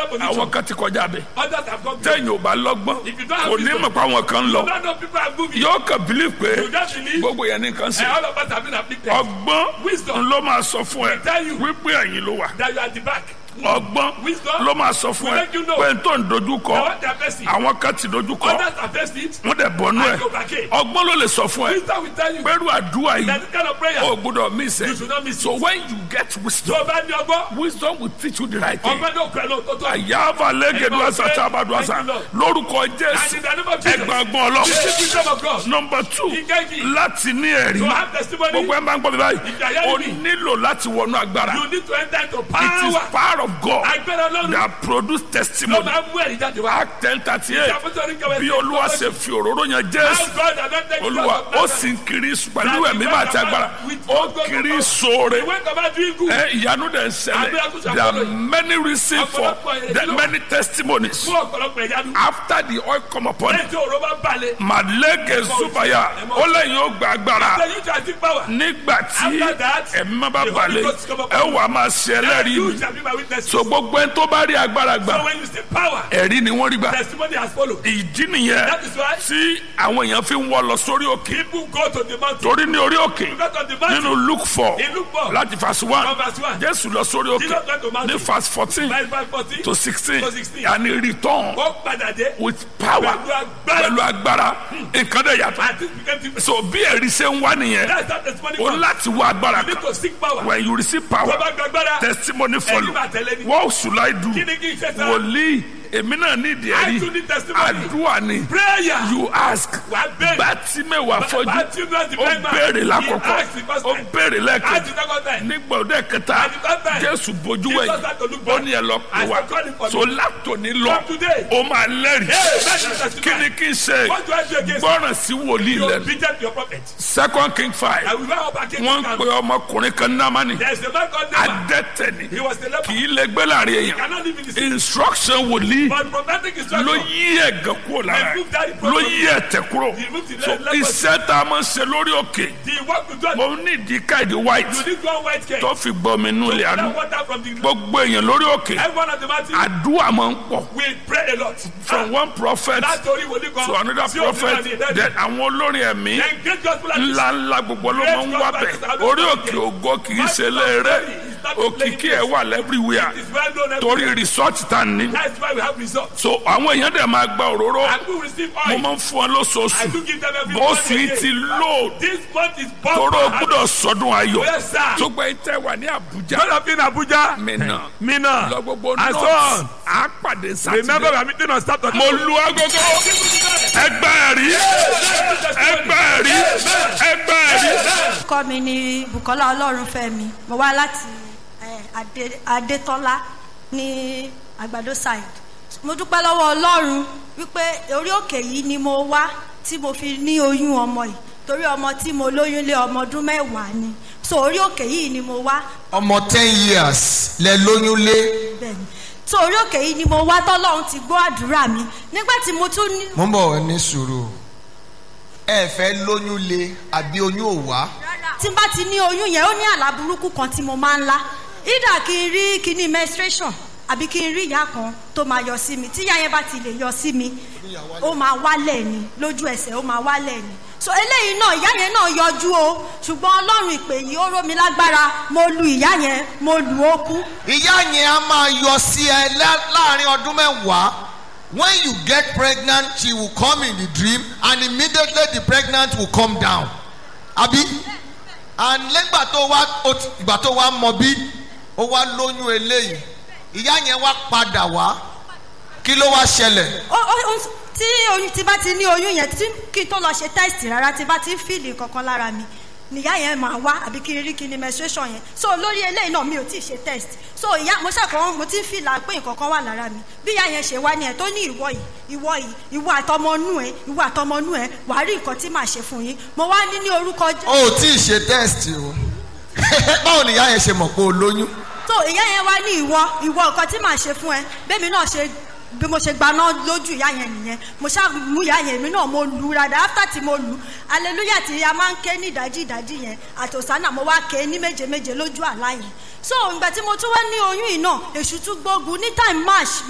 position. àwọn kan ti kọjá bẹ Others have gone beyond. tẹ̀yìn ò bá lọ́gbọ́n If you don't have kò ní wisdom, mọ̀ pé àwọn kan ń lọ None of people are moving. yóò kàn bílíf pé You just believe. gbogbo yẹn ní nǹkan sí And all of us have been afflicted. ọgbọ́n Wisdom. ló máa sọ fún ẹ tell you. wípé ẹ̀yin ló wà That you are at the back. ọgbọ́n Wisdom. ló máa sọ fún will ẹ let you know. pé n tó ń dojú Now kọ what they are facing. àwọn kan ti dojú kọ Others have faced it. wọ́n dẹ̀ bọ́nú ẹ̀ And overcame. ọgbọ́n ló lè sọ fún ẹ Wisdom will tell you. pẹ̀lú àdúrà yìí That kind of prayer. o gbọ́dọ̀ miss You it should not miss so it. when you get Tó wisdom o bá ní ọgbọ́n. wisdom will teach you the right thing Ọgbọ́n náà pẹ̀lú òtótó. àyàfà lẹ́gẹ̀dú àṣà tí a bá dùn àṣà Thank you, lórúkọ And jésù in the name of Jesus. ẹgbàgbọ́n ọlọ́run Receive wisdom of God. nọmba two Ìkejì. láti ní ẹ̀rí To have testimony. gbogbo ẹ̀ máa ń gbọ́ mi báyìí Ìjàyà o ni mí. nílò láti wọnú agbára You need to enter into it is power. power of God Agbára Ọlọ́run. that produce Ló testimony máa ń mú ẹ̀rí jáde wá. act ten thirty eight Ìṣàkóso kẹwẹ́ bí olúwa ṣe fi òróró yan jésù How God anointed you olúwa as a ó prophet. sì ń kiri pẹ̀lú ẹ̀mí máa ti agbára ó kiri He sóore went about doing good. ẹ ìyanu dẹ̀ ń ṣẹlẹ̀ there are many reasons for the many testimonies Fún ọ̀pọ̀lọpọ̀ ìyanu. after the oil come upon you Lẹ́yìn tí òró bá balẹ̀. màlẹ́gẹ̀ zubaya ó lẹ́yìn ó gba agbára Ṣé you shall see power? nígbà tí After that, ẹ̀mí má bá the Holy balẹ̀ Ghost come upon ẹ you. wà máa ṣe ẹlẹ́rìí You mi shall be my witness. so gbogbo ẹni tó bá rí agbára So gbà when you say power, ẹ̀rí ni wọ́n rí gbà testimony has followed. ìdí nìyẹn That is why tí àwọn èèyàn fi ń wọ́ lọ sórí òkè people go to the mountain. torí ní orí òkè Because on the mountain, nínú luke four in Luke four, láti verse one from verse one, jésù lọ sórí òkè Jesus went to mountain. ní verse fourteen verse five fourteen, to sixteen to 16. and he return ó padà dé. with power Pẹ̀lú agbára. pẹ̀lú agbára nǹkan dẹ̀ yàtọ̀ And this became different. so bí ẹ̀rí ṣe ń wá nìyẹn That's how testimony o comes. láti wá agbára You need kan to seek power. when you receive Tó power bá gbàgbára, testimony follow máa tẹ̀lé ni. what should I do kí ni kí n ṣe sá? wòlíì èmi náà ní ìdí I ẹ̀rí too need testimony. àdúrà ni Prayer. you ask Wà á bẹ̀rẹ̀. bátímẹ̀wá fọ́jú Bartimaeus the ó blind man, béèrè he lákọ̀ọ́kọ́ asked the first ó time. béèrè Ask lẹ́ẹ̀kejì the second time. nígbà òde kẹta At the third time, jésù bójú Jesus wẹ̀yìn had to look ó back. ní ẹ lọ pè I wá said, "Call him for so látòní lọ From today. ó máa lẹ́rìí Hey, that's your testimony. kí ni kí n ṣe What do I do against gbọ́ràn sí wòlíì you? lẹ́nu Obedient to your prophet. second king five I will not up against wọ́n ń you. pe ọmọkùnrin kan námánì There is a man called Naaman. adẹ́tẹ̀ ni He was the leper. kì í lè gbé láàrin He èèyàn cannot live in the city. instruction wòlíì But prophetic instruction. ló yí ẹ̀gàn kúrò lára Remove that ẹ̀ ló yí ẹ̀tẹ̀ kúrò Remove the so leprosy. iṣẹ́ tá a máa ń ṣe lórí òkè The work to do. mo ní ìdí káìdì white You need one white cake. tó fi gbọ́ mi nú ilé àánú That water from the gbogbo èèyàn lórí òkè everyone of the mountain. àdúrà máa ń pọ̀ We pray a lot. from one prophet Látòrí wòlíì kan. to another sí òfin prophet náà ní ìdẹ́rẹ́. then àwọn olórin ẹ̀mí Then great gospel artists. ńlá ńlá gbogbo ló máa ń wá bẹ̀ orí òkè ògo kì í ṣe léèrè òkìkí ẹ̀ wà lẹ́bíríwìà It's well known torí everywhere. research tá a ní That's why we have results. so àwọn èèyàn dẹ̀ máa gba òróró And we receive mo oil. máa ń fún ọ I lóṣooṣù do give them every bó month sì again. ti lò This month is tóró bumper. gbúdọ̀ sọdún ayọ̀ Yes, sir. tó gbẹ́ tẹ́ wà ní àbújá God of in Abuja. mìíràn Mina. lọ gbogbo And so north on. á pàdé Remember sátidé we are meeting on Saturday. mo lu agogo ẹgbẹ́ ẹ̀rí ẹgbẹ́ ẹ̀rí ẹgbẹ́ ẹ̀rí. orúkọ mi ni bukola ọlọ́runfẹ́mi mo wá láti eh, Adé- adétọ́lá ní àgbàdo side mo dúpẹ́ lọ́wọ́ ọlọ́run wípé orí òkè yìí ni mo wá tí mo fi ní oyún ọmọ yìí torí ọmọ tí mo lóyún lé ọmọ ọdún mẹ́wàá ni so orí òkè yìí ni mo wá ọmọ ten years lẹ lóyún lé bẹ́ẹ̀ni so orí òkè yìí ni mo wá tọ́lọ́run ti gbọ́ àdúrà mi nígbà tí mo tún ní mo ń bọ̀ ní sùúrù ẹ fẹ́ lóyún lé àbí oyún ò wá tí n bá ti ní oyún yẹn ó ní àlá burúkú kan tí mo máa ń lá ìdá kí n rí kíní menstruation àbí kí n rí ìyá kan tó máa yọ sí mi tí ìyá yẹn bá ti lè yọ sí mi ó máa wálẹ̀ ni lójú ẹsẹ̀ ó máa wálẹ̀ ni so eléyìí náà ìyá yẹn náà yọjú o ṣùgbọ́n ọlọ́run ìpè yìí ó ró mi lágbára mo lu ìyá yẹn mo lù ó kú ìyá yẹn á máa yọ sí ẹ lá- láàrin ọdún mẹ́wàá when you get pregnant she will come in the dream and immediately the pregnant will come down àbí and lẹ́gbà tó wá ó ti- ìgbà tó wá mọ bí ó wá lóyún eléyìí ìyá yẹn wá padà wá kí ló wá ṣẹlẹ̀ ó ó ó tí oyún tí bá ti ní oyún yẹn tí kí n tó lọ ṣe test rárá tí bá ti ń fìlì kankan lára mi nìyá yẹn máa wá àbí kí n rí kí ni menstruation yẹn so lórí eléyìí náà mi ò tí ì ṣe test so ìyá mo ṣàkóso mo ti ń fìlà pé nǹkan kan wà lára mi bí ìyá yẹn ṣe wá ní ẹ tó ní ìwọ yìí ìwọ yìí ìwọ àtọmọnú ẹ ìwọ àtọmọnú ẹ wàá rí nǹkan tí màá ṣe fún yín mo wá ní ní orúkọ Jésù. o ò tí ì ṣe test o báwo ni ìyá yẹn ṣe mọ̀ pé o lóyún so ìyá yẹn wá ní ìwọ ìwọ nǹkan tí màá ṣe fún ẹ bẹ́ẹ̀ mi náà ṣe bí mo ṣe gbaná lójú ìyá yẹn nìyẹn mo ṣáà mú ìyá yẹn mi náà mo lù ú rada after tí mo lù ú hallelujah tí a máa ń ké ní ìdájí ìdájí yẹn àtòsánà mo wá ké ní méje méje lójú àlá yẹn so ìgbà tí mo tún wá ní oyún yìí náà èṣù tún gbógun ní time march